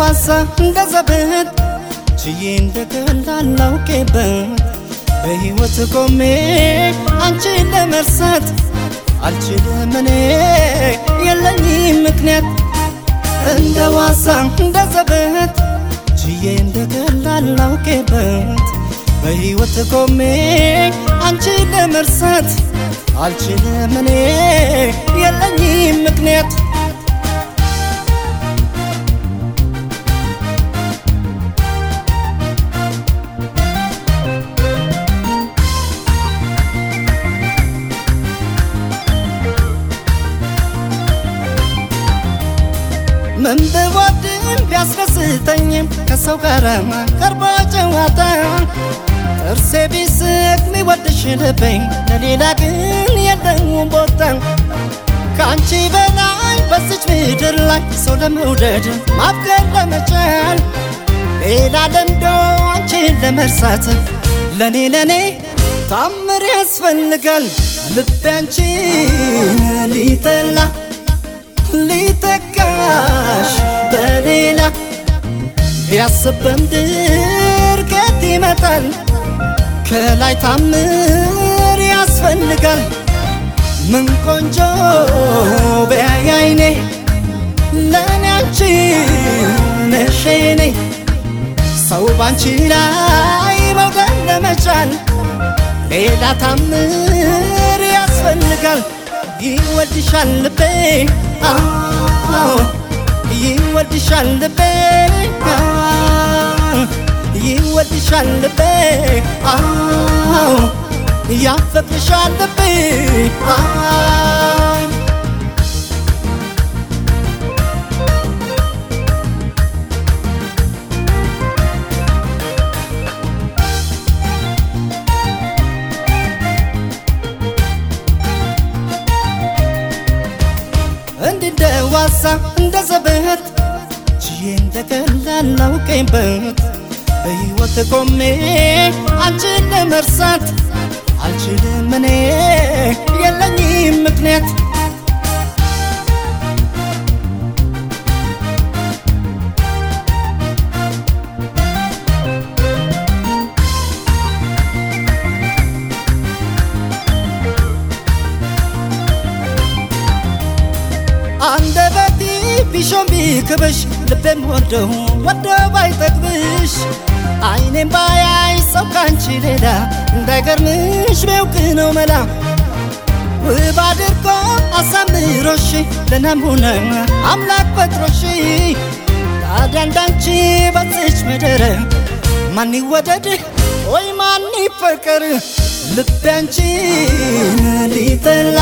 ዋሳ እንደ ዘበት ችዬ እንደ ቀላል ላውቄበት በሕይወት ቆሜ አንቺን ለመርሳት አልችልም እኔ የለኝም ምክንያት እንደ ዋሳ እንደ ዘበት ችዬ እንደ ቀላል ላውቄበት በሕይወት ቆሜ አንቺን ለመርሳት አልችልም እኔ የለኝም ምክንያት ምን ብወድም ቢያስደስተኝም ከሰው ጋር ቀርቦ ጨዋታ ጥርሴ ቢስቅ ሚወድሽ ልበኝ ለሌላ ግን የለውም ቦታ ከአንቺ በላይ በዚች ምድር ላይ ሰው ለመውደድ ማፍቀር ለመቻል ሌላ ለምዶ አንቺን ለመርሳት ለኔ ለኔ ታምር ያስፈልጋል ልቤ አንቺን ሊጠላ ሊተካሽ በሌላ ቢያስብ በምድርቀት ይመጣል ከላይ ታምር ያስፈልጋል ምን ቆንጆ ቢያይ አይኔ ለእኔ አንቺ ነሽ የኔ ሰው ባንቺ ላይ መውደድ ለመቻል ሌላ ታምር ያስፈልጋል ይወድሻል ልቤ አዎ ይወድሻል ልቤ ይወድሻል ልቤ አዎ ያፈቅርሻል ልቤ እንደ ዋሳ እንደ ዘበት ችዬ እንደ ቀላል ላውቀኝበት በሕይወት ቆሜ አንቺን ለመርሳት አልችልም እኔ የለኝም ምክንያት አንደበቴ ቢሾም ቢክብሽ ልቤም ወደው ወደ ባይጠግብሽ አይኔም ባያይ ሰው ካንቺ ሌላ እንዳይገርምሽ ቢያውቅ ነው መላ ውብ አድርጎ አሳምሮሽ ለናሙና አምላክ ፈጥሮሽ ታዲያ እንዳንቺ በዚች ምድር ማን ይወደድ ወይ ማን ይፈቀር ልቤ አንቺን ሊጠላ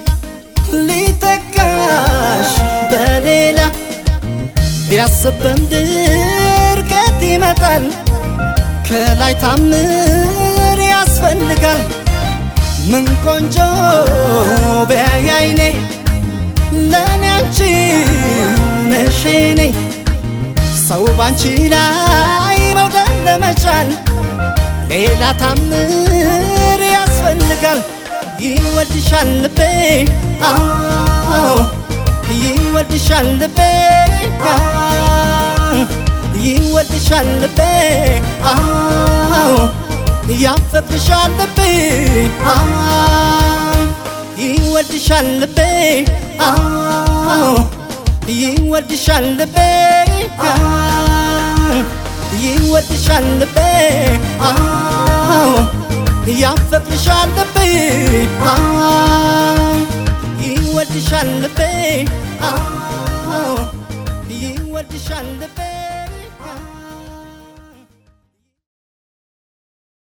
ሊተካሽ በሌላ ቢያስብ በምድርቀት ይመጣል ከላይ ታምር ያስፈልጋል ምን ቆንጆ ቢያይ አይኔ ለእኔ አንቺ ነሽ የኔ ሰው ባንቺ ላይ መውደድ ለመቻል ሌላ ታምር ያስፈልጋል ይወድሻል ልቤ አዎ ይወድሻል ልቤ ይወድሻል ልቤ አዎ ያፈቅርሻል ልቤ ይወድሻል ልቤ አዎ ይወድሻል ልቤ ይወድሻል ልቤ አዎ ያፈቅርሻል ልቤ ይወድሻል ልቤ ይወድሻል ልቤ